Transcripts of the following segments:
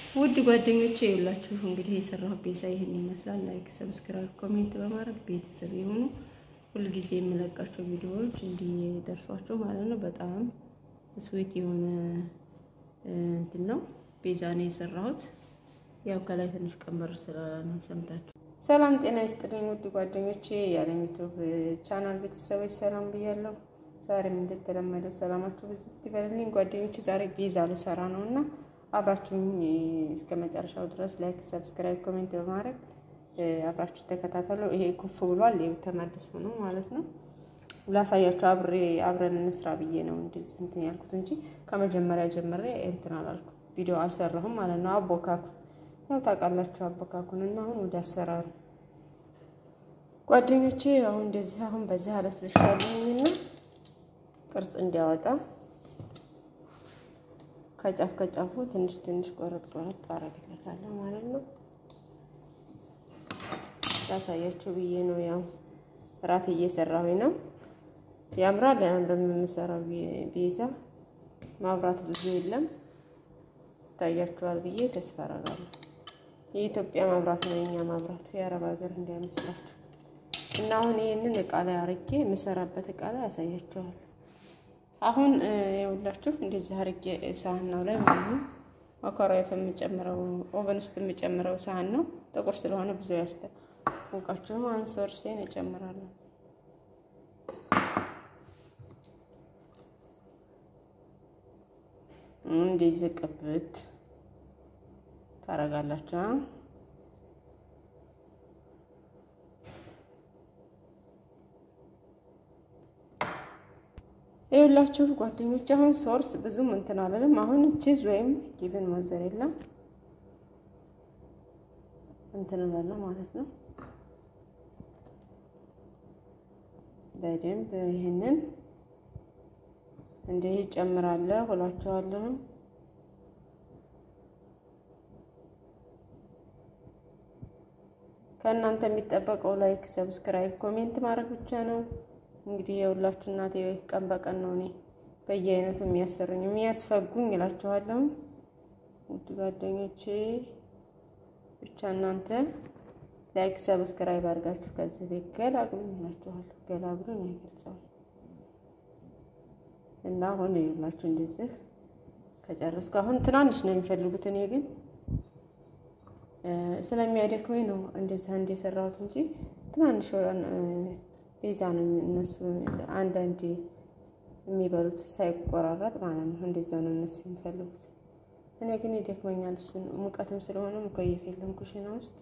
ውድ ጓደኞቼ የሁላችሁ እንግዲህ የሰራሁ ቤዛ ይህን ይመስላል። ላይክ፣ ሰብስክራይብ፣ ኮሜንት በማድረግ ቤተሰብ የሆኑ ሁልጊዜ የምለቃቸው ቪዲዮዎች እንዲደርሷቸው ማለት ነው። በጣም ስዊት የሆነ እንትን ነው ቤዛ ነው የሰራሁት። ያው ከላይ ትንሽ ቀመር ስላለ ነው ሰምታችሁ። ሰላም ጤና ይስጥልኝ ውድ ጓደኞቼ የዓለም ዩቱብ ቻናል ቤተሰቦች ሰላም ብያለሁ። ዛሬም እንደተለመደው ሰላማችሁ ብዝት ይበልልኝ ጓደኞቼ። ዛሬ ቤዛ ልሰራ ነው እና አብራችሁኝ እስከ መጨረሻው ድረስ ላይክ፣ ሰብስክራይብ፣ ኮሜንት በማድረግ አብራችሁ ተከታተሉ። ይሄ ኩፍ ብሏል፣ ይኸው ተመልሶ ነው ማለት ነው። ላሳያችሁ አብሬ አብረን እንስራ ብዬ ነው እንደዚህ እንትን ያልኩት እንጂ ከመጀመሪያ ጀምሬ እንትን አላልኩ ቪዲዮ አልሰራሁም ማለት ነው። አቦካኩ ያው ታውቃላችሁ አቦካኩን እና አሁን ወደ አሰራሩ ጓደኞቼ አሁን እንደዚህ አሁን በዚህ አለስልሻለሁኝና ቅርጽ እንዲያወጣ ከጫፍ ከጫፉ ትንሽ ትንሽ ቆረጥ ቆረጥ አረግለታለሁ ማለት ነው። ላሳያችሁ ብዬ ነው። ያው እራት እየሰራሁኝ ነው። ያምራል አያምርም? የምሰራው ቤዛ ማብራት ብዙ የለም ይታያችኋል ብዬ ተስፋ አደርጋለሁ። የኢትዮጵያ መብራት ነው የኛ መብራት፣ የአረብ ሀገር እንዳይመስላችሁ። እና አሁን ይህንን እቃ ላይ አርጌ የምሰራበት እቃ ላይ ያሳያችኋል። አሁን የሁላችሁ እንደዚህ አርጌ ሳህናው ላይ ማለት ማካሮኒፍ የምጨምረው ኦቨን ውስጥ የምጨምረው ሳህን ነው። ጥቁር ስለሆነ ብዙ ያስታውቃችሁም። አሁን ሶርሴን እጨምራለሁ። እንደዚህ ቅብት ታረጋላችሁ። ይኸውላችሁ ጓደኞች አሁን ሶርስ ብዙም እንትን አለንም። አሁን ቺዝ ወይም ጊብን ሞዘሬላ እንትን እላለሁ ማለት ነው። በደንብ ይህንን እንዲህ ጨምራለሁ እላችኋለሁ። ከእናንተ የሚጠበቀው ላይክ፣ ሰብስክራይብ፣ ኮሜንት ማድረግ ብቻ ነው። እንግዲህ የሁላችሁ እናቴ ቀን በቀን ነው እኔ በየአይነቱ የሚያሰሩኝ የሚያስፈጉኝ እላችኋለሁ። ውድ ጓደኞቼ ብቻ እናንተ ላይክ ሰብስክራይብ አድርጋችሁ ከዚህ ቤት ገላግሉኝ እላችኋለሁ። ገላግሉኝ አይገልጸውም እና አሁን ይኸውላችሁ እንደዚህ ከጨረስኩ አሁን ትናንሽ ነው የሚፈልጉት። እኔ ግን ስለሚያደክመኝ ነው እንደዚህ አንድ የሰራሁት እንጂ ትናንሽ ቤዛ ነው እነሱ አንዳንዴ የሚበሉት ሳይቆራረጥ ማለት ነው። እንደዛ ነው እነሱ የሚፈልጉት። እኔ ግን ይደክመኛል። እሱን ሙቀትም ስለሆነ ሙከየፍ የለም ኩሽና ውስጥ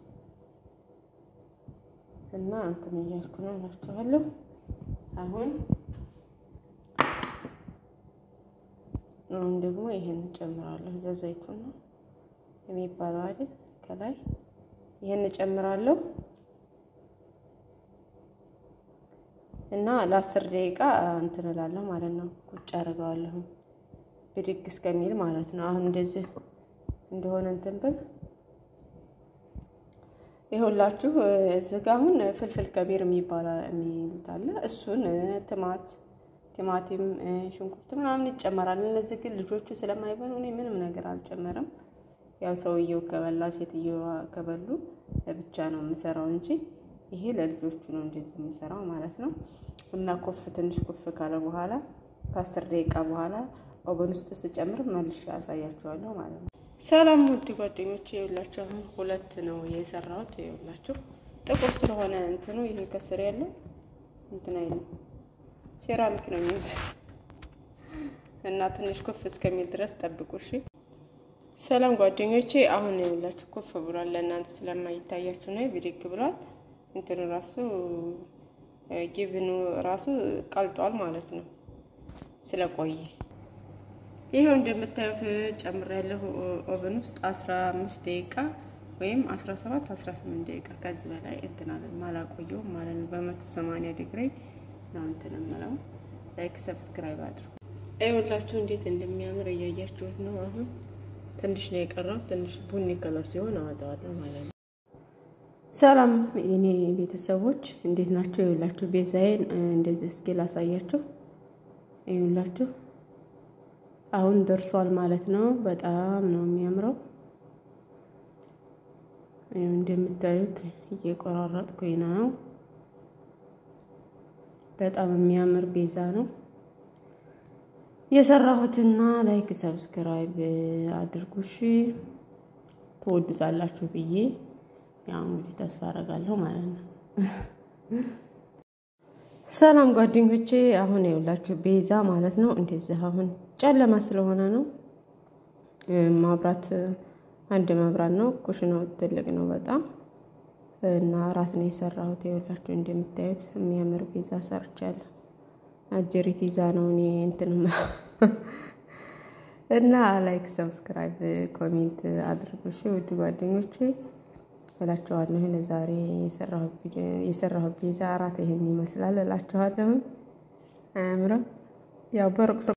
እና እንትን እያልኩ ነው እላችኋለሁ። አሁን አሁን ደግሞ ይሄን እጨምራለሁ። እዛ ዘይቱን ነው የሚባለው አይደል? ከላይ ይሄን እጨምራለሁ እና ለአስር ደቂቃ እንትን እላለሁ ማለት ነው። ቁጭ አደርገዋለሁ ብድግ እስከሚል ማለት ነው። አሁን እንደዚህ እንደሆነ እንትን ብል ይኸውላችሁ እዚህ ጋ አሁን ፍልፍል ከቢር የሚባል የሚሉት አለ። እሱን ትማት ቲማቲም፣ ሽንኩርት ምናምን ይጨመራል። እነዚህ ግን ልጆቹ ስለማይበሉ እኔ ምንም ነገር አልጨመርም። ያው ሰውየው ከበላ ሴትዮዋ ከበሉ ለብቻ ነው የምሰራው እንጂ ይሄ ለልጆቹ ነው እንደዚህ የምሰራው ማለት ነው። እና ኮፍ ትንሽ ኮፍ ካለ በኋላ ከአስር ደቂቃ በኋላ ኦቨን ውስጥ ስጨምር መልሼ አሳያችኋለሁ ማለት ነው። ሰላም ውድ ጓደኞቼ፣ ይኸውላችሁ አሁን ሁለት ነው የሰራሁት። ይኸውላችሁ ጥቁር ስለሆነ እንትኑ ይሄ ከስር ያለው እንትን አይልም ሴራሚክ ነው የሚሉት እና ትንሽ ኮፍ እስከሚል ድረስ ጠብቁ እሺ። ሰላም ጓደኞቼ፣ አሁን ይኸውላችሁ ኮፍ ብሏል። ለእናንተ ስለማይታያችሁ ነው ብድግ ብሏል። እንትኑ ራሱ ጊብኑ ራሱ ቀልጧል ማለት ነው ስለቆየ። ይሄው እንደምታዩት ጨምሬያለሁ ኦቨን ውስጥ 15 ደቂቃ ወይም 17 18 ደቂቃ ከዚህ በላይ እንትን አለን ማላቆየውም ማለት ነው። በ180 ዲግሪ ነው እንትን የምለው። ላይክ ሰብስክራይብ አድርጉ። ይኸውላችሁ እንዴት እንደሚያምር እያያችሁት ነው። አሁን ትንሽ ነው የቀረው። ትንሽ ቡኒ ከለር ሲሆን አወጣዋለሁ ማለት ነው። ሰላም የኔ ቤተሰቦች እንዴት ናቸው? ይኸውላችሁ ቤዛዬን እንደዚህ እስኪ ላሳያችሁ። ይኸውላችሁ አሁን ደርሷል ማለት ነው። በጣም ነው የሚያምረው። እንደምታዩት እየቆራረጥኩኝ ነው። በጣም የሚያምር ቤዛ ነው የሰራሁትና ላይክ ሰብስክራይብ አድርጉሽ ትወዱታላችሁ ብዬ ያው እንግዲህ ተስፋ አደርጋለሁ ማለት ነው። ሰላም ጓደኞቼ፣ አሁን የውላችሁ ቤዛ ማለት ነው። እንደዚህ አሁን ጨለማ ስለሆነ ነው ማብራት አንድ መብራት ነው። ኩሽናው ትልቅ ነው በጣም እና እራት ነው የሰራሁት። የውላችሁ እንደምታዩት የሚያምር ቤዛ ሰርቻለሁ። አጀሪት ይዛ ነው እኔ እንትን እና ላይክ ሰብስክራይብ ኮሜንት አድርጉሽ ውድ ጓደኞቼ እላችኋለሁ። ለዛሬ የሰራሁት ቤዛ እራት ይሄን ይመስላል እላችኋለሁ። አያምርም? ያው በሩቅ